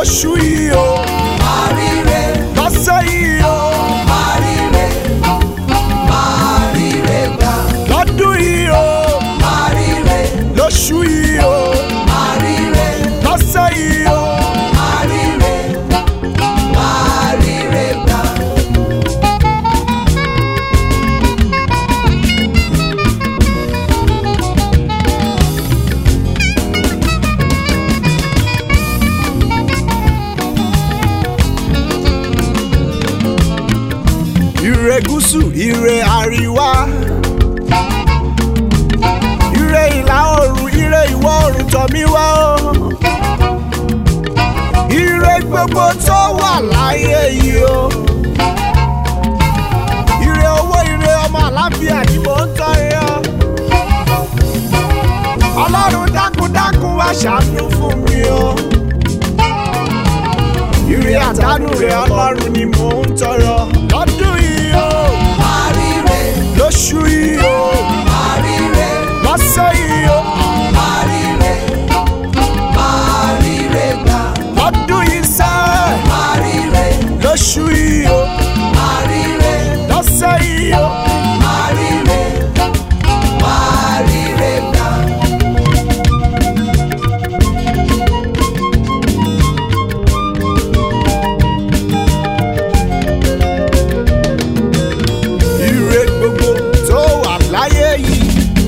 lóṣù yìí o máa ríre lọ́sẹ̀ yìí o máa ríre máa ríre gbà lọ́dún yìí o máa ríre lóṣù yìí o máa ríre lọ́sẹ̀ yìí o. máa ríre máa ríre gbà. ire gúúsù ire àríwá ire ìlà oòrùn ire ìwọ̀ oòrùn tọ̀ mí wá o ire gbogbo tó wà láyé yìí o ire owó ire ọmọ àlàáfíà ni mò ń tọrọ ọlọ́run dákúndákún wá ṣàánú fún mi o ire àdánù rẹ ọlọ́run ni mò ń tọrọ lọ́dún yìí o máa ríre lóṣù yìí o máa ríre lọ́sẹ̀ yìí o máa ríre máa ríre gbà lọ́dún yìí sẹ́ máa ríre lóṣù yìí o máa ríre lọ́sẹ̀ yìí o máa ríre máa ríre gbà. ire gbogbo tó wà láyé yìí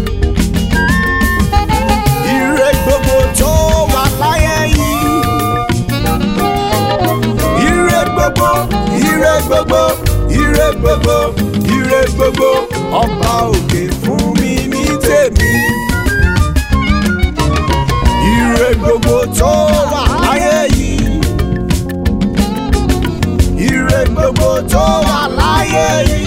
ire gbogbo tó wà láyé yìí ire gbogbo ire gbogbo ire gbogbo ire gbogbo ọba òkè fún mi ní tèmi ire gbogbo tó wà láyé yìí ire gbogbo tó wà láyé yìí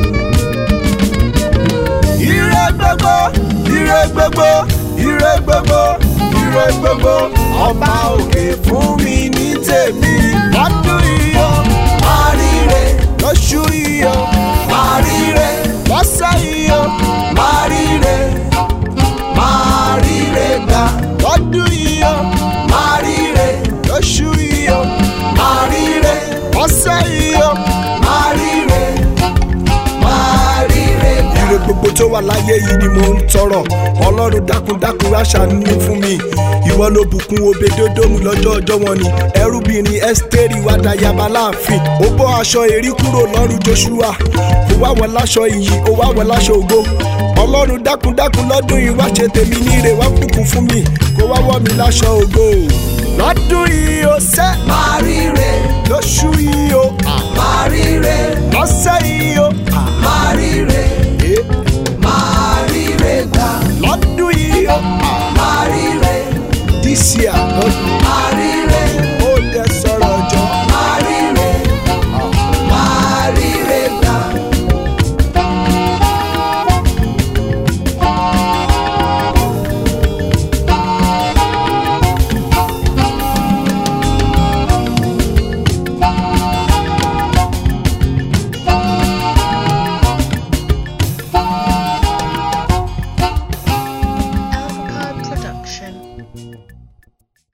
ire gbogbo ire gbogbo ire gbogbo ire gbogbo ọba òkè fún mi ní tèmi lọ́dún yìí o máa ríre lóṣù yìí o máa ríre lọ́sẹ̀ yìí o máa ríre máa ríre gbà lọ́dún yìí o máa ríre lóṣù yìí o máa ríre lọ́sẹ̀ yìí o. máa ríre máa ríre gbà. ire gbogbo tó wà láyé yìí ni mò ń tọrọ ọlọ́run dákundákun wá ṣàánú fún mi ìwọ ló bùkún obedodomu lọ́jọ́ ọjọ́ wọn ni ẹrúbìnrin ẹ́sítérì wá dayaba láàfin ó bọ́ aṣọ èrí kúrò lọ́rùn joshua ó wá wọn láṣọ iyì ó wá wọn láṣọ ògo ọlọ́run dákundákun lọ́dún yìí wá ṣe tèmi níre wá bùkún fún mi kó wá wọ́ mi láṣọ ògo lọ́dún yìí ó sẹ́ máa ríre lóṣù yìí ó à, máa ríre lọ́sẹ̀ yìí ó à, máa ríre é, máa ríre gbà lọ́dún yìí ó à, máa ríre this year lọ́dún. máa ríre